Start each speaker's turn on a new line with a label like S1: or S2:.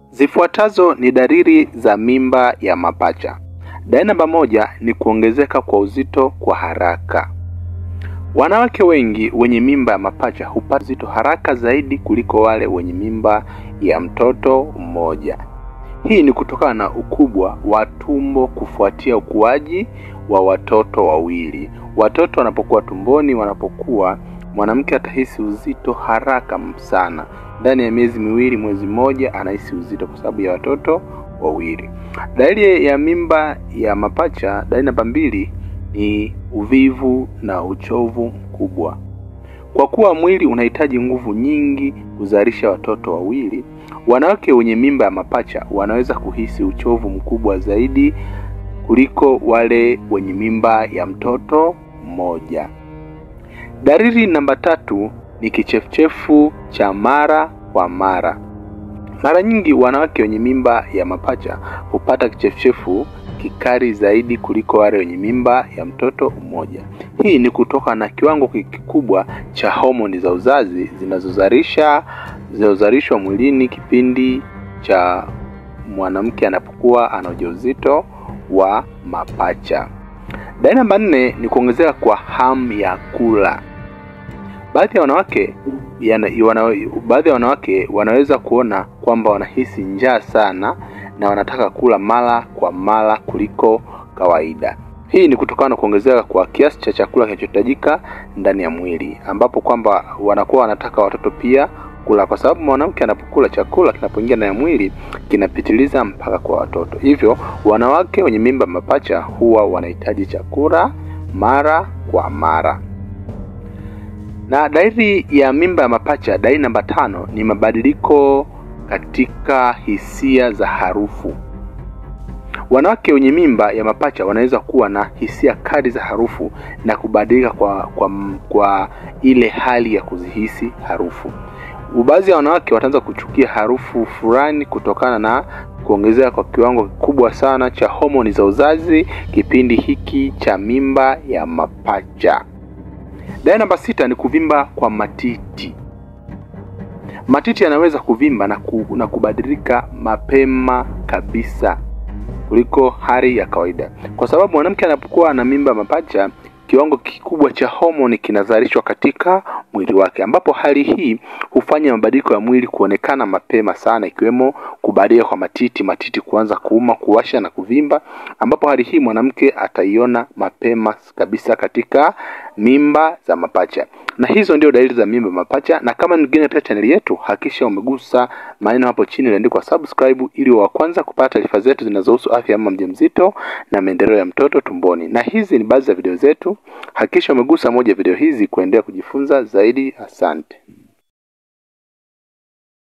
S1: Zifuatazo ni dalili za mimba ya mapacha. Dalili namba moja ni kuongezeka kwa uzito kwa haraka. Wanawake wengi wenye mimba ya mapacha hupata uzito haraka zaidi kuliko wale wenye mimba ya mtoto mmoja. Hii ni kutokana na ukubwa wa tumbo kufuatia ukuaji wa watoto wawili. Watoto wanapokuwa tumboni, wanapokuwa, mwanamke atahisi uzito haraka sana. Ndani ya miezi miwili, mwezi mmoja, anahisi uzito kwa sababu ya watoto wawili. Dalili ya mimba ya mapacha, dalili namba mbili ni uvivu na uchovu mkubwa. Kwa kuwa mwili unahitaji nguvu nyingi kuzalisha watoto wawili, wanawake wenye mimba ya mapacha wanaweza kuhisi uchovu mkubwa zaidi kuliko wale wenye mimba ya mtoto mmoja. Dalili namba tatu ni kichefuchefu cha mara kwa mara. Mara nyingi wanawake wenye mimba ya mapacha hupata kichefuchefu kikali zaidi kuliko wale wenye mimba ya mtoto mmoja. Hii ni kutoka na kiwango kikubwa cha homoni za uzazi zinazozalisha zinazozalishwa mwilini kipindi cha mwanamke anapokuwa ana ujauzito wa mapacha. Dalili namba nne ni kuongezeka kwa hamu ya kula. Baadhi ya wanawake yana, wana, baadhi ya wanawake wanaweza kuona kwamba wanahisi njaa sana na wanataka kula mara kwa mara kuliko kawaida. Hii ni kutokana na kuongezeka kwa kiasi cha chakula kinachohitajika ndani ya mwili, ambapo kwamba wanakuwa wanataka watoto pia kula, kwa sababu mwanamke anapokula chakula kinapoingia ndani ya mwili kinapitiliza mpaka kwa watoto. Hivyo wanawake wenye mimba mapacha huwa wanahitaji chakula mara kwa mara. Na dalili ya mimba ya mapacha, dalili namba tano ni mabadiliko katika hisia za harufu. Wanawake wenye mimba ya mapacha wanaweza kuwa na hisia kali za harufu na kubadilika kwa, kwa, kwa ile hali ya kuzihisi harufu. Baadhi ya wanawake wataanza kuchukia harufu fulani kutokana na kuongezeka kwa kiwango kikubwa sana cha homoni za uzazi kipindi hiki cha mimba ya mapacha. Dalili namba sita ni kuvimba kwa matiti. Matiti yanaweza kuvimba na, ku, na kubadilika mapema kabisa kuliko hali ya kawaida, kwa sababu mwanamke anapokuwa na mimba mapacha, kiwango kikubwa cha homoni kinazalishwa katika mwili wake, ambapo hali hii hufanya mabadiliko ya mwili kuonekana mapema sana, ikiwemo kubadilika kwa matiti, matiti kuanza kuuma, kuwasha na kuvimba, ambapo hali hii mwanamke ataiona mapema kabisa katika mimba za mapacha. Na hizo ndio dalili za mimba mapacha. Na kama ni mgeni katika chaneli yetu, hakikisha umegusa maneno hapo chini yaliyoandikwa subscribe, ili wa kwanza kupata taarifa zetu zinazohusu afya ya mama mjamzito na maendeleo ya mtoto tumboni. Na hizi ni baadhi ya video zetu, hakikisha umegusa moja ya video hizi kuendelea kujifunza zaidi. Asante.